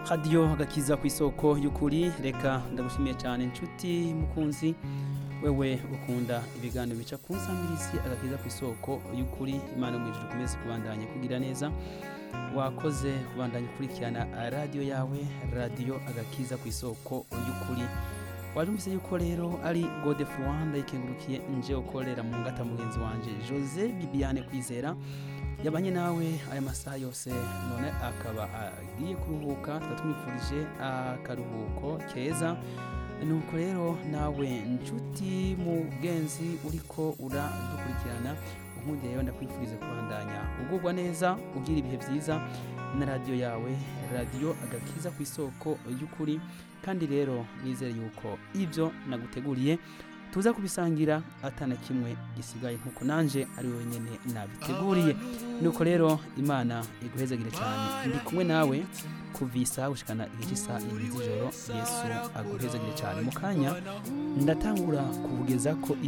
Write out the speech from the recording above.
radiyo agakiza ku isoko y'ukuri reka ndagushimiye cyane inshuti mukunzi wewe ukunda ibiganiro bica ku nsamirizi agakiza ku isoko y'ukuri imana mu ijuru ukomeze kubandanya kugira neza wakoze kubandanya ukurikirana radiyo yawe radiyo agakiza ku isoko y'ukuri wajumvise yuko rero ari gode fuwanda ikengurukiye nje ukorera mu ngata mugenzi wanje jose bibiane kwizera yabanye nawe aya masaha yose none akaba agiye kuruhuka tukaba tumwifurije akaruhuko keza nuko rero nawe nshuti mugenzi uriko uradukurikirana ubundi rero ndakwifuriza kubandanya ugubwa neza ugira ibihe byiza na radiyo yawe radiyo agakiza ku isoko y'ukuri kandi rero nizere yuko ibyo naguteguriye tuza kubisangira atana kimwe gisigaye nkuko nanje ari wenyine nabiteguriye nuko rero imana iguhezagire cyane ndi kumwe nawe kuva isaha gushikana igihe cy'isaha ibiri z'ijoro yesu aguhezagire cyane mu kanya ndatangura kuvugeza ko